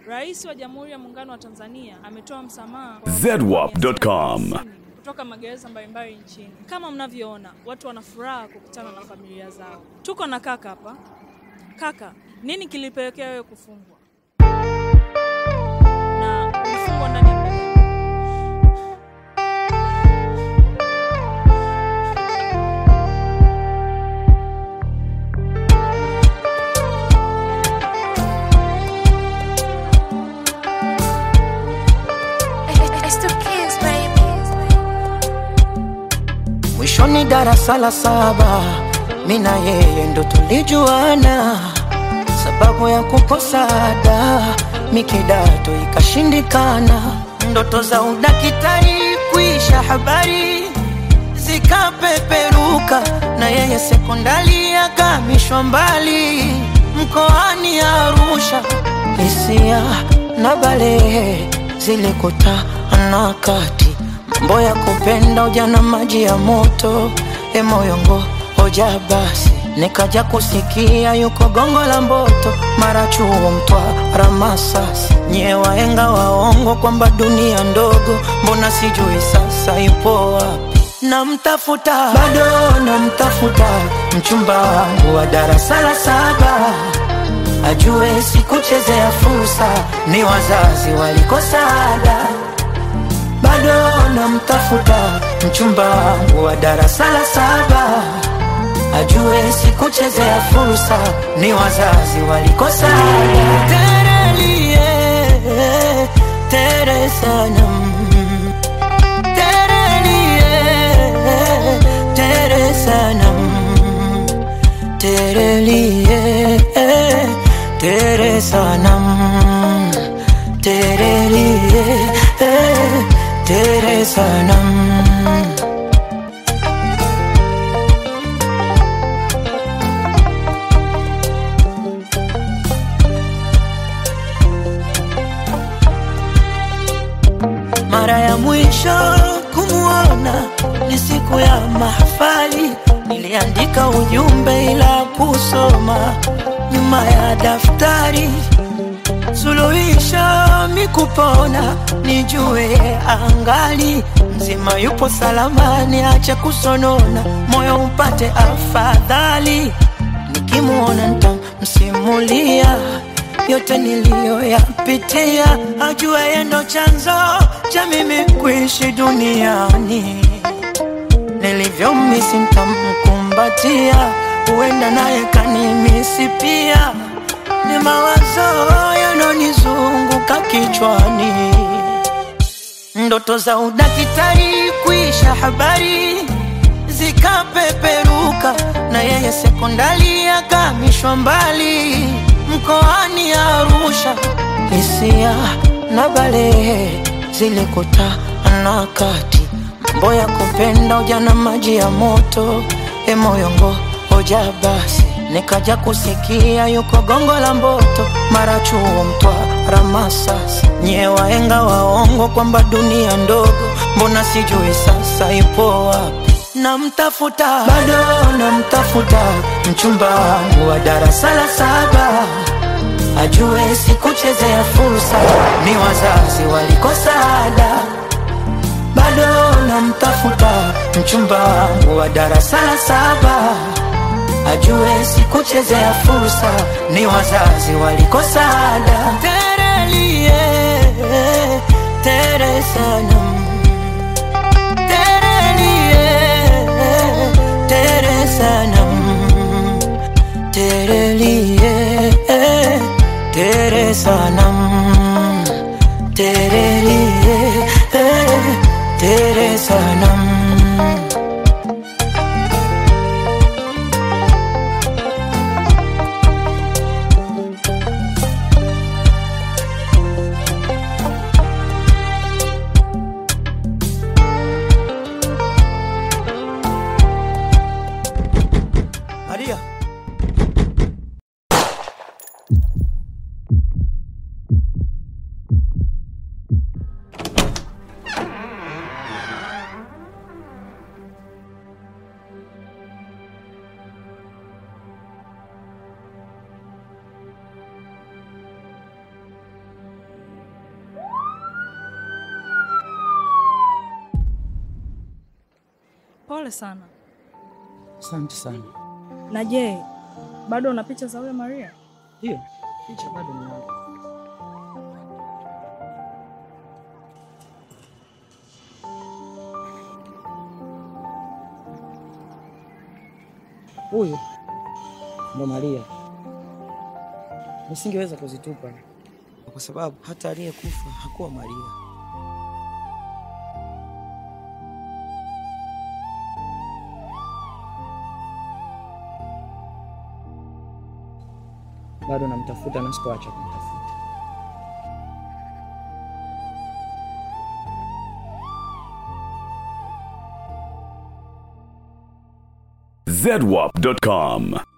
Rais wa Jamhuri ya Muungano wa Tanzania ametoa msamaha kwa zedwap.com. kutoka magereza mbalimbali nchini. Kama mnavyoona, watu wana furaha kukutana na familia zao. Tuko na kaka hapa. Kaka, nini kilipelekea wewe kufungwa? Na ulifungwa ndani ya muda gani? It's the kids, baby. Mwishoni darasa la saba, mi na yeye ndo tulijuana, sababu ya kukosa ada, mikidato ikashindikana, ndoto za udakitari kuisha, habari zikapeperuka, na yeye sekondari akamishwa mbali, mkoani Arusha, hisia na balehe zilikutana kati mambo ya kupenda ujana maji ya moto e moyongo hoja basi nikaja kusikia yuko gongo la mboto mara chuo mtwara masasi nyie waenga waongo kwamba dunia ndogo mbona sijui sasa ipo wapi namtafuta bado namtafuta mchumba wangu wa darasa la saba ajue sikuchezea fursa ni wazazi walikosa ada bado namtafuta mchumba wangu wa darasa la saba ajue sikuchezea fursa ni wazazi walikosa ada. terelie tere sanam terelie tere sanam terelie tere sanam terelie tere sanam mara ya mwisho kumwona ni siku ya mahafali niliandika ujumbe ila kusoma nyuma ya daftari suluhisho mikupona nijue angali mzima yupo salamani acha kusonona moyo upate afadhali nikimwona ntamsimulia yote niliyoyapitia ajue yendo chanzo cha mimi kuishi duniani nilivyomisi ntamkumbatia huenda naye kanimisi pia ni mawazo yanonizunguka kichwani ndoto za udakitari kuisha habari zikapeperuka na yeye sekondari akamishwa mbali mkoani Arusha hisia na balehe zilikutana kati mambo ya kupenda ujana maji ya moto e moyongo hoja basi nikaja kusikia yuko gongo la mboto mara chuo mtwara masasi nyie waenga waongo kwamba dunia ndogo mbona sijui sasa ipo wapi namtafuta bado namtafuta mchumba wangu wa darasa la saba ajue sikuchezea fursa ni wazazi walikosa ada bado namtafuta mchumba wangu wa darasa la saba ajue sikuchezea fursa ni wazazi walikosa ada terelie tere sanam terelie tere sanam terelie tere sanam terelie tere sanam Maria. Pole sana. Asante sana. Na je, bado una picha za huyo Maria? Hiyo picha bado ninayo. Huyu ndo Maria. Nisingeweza kuzitupa kwa sababu hata aliyekufa hakuwa Maria. Bado namtafuta na sikuacha kumtafuta. zedwap.com.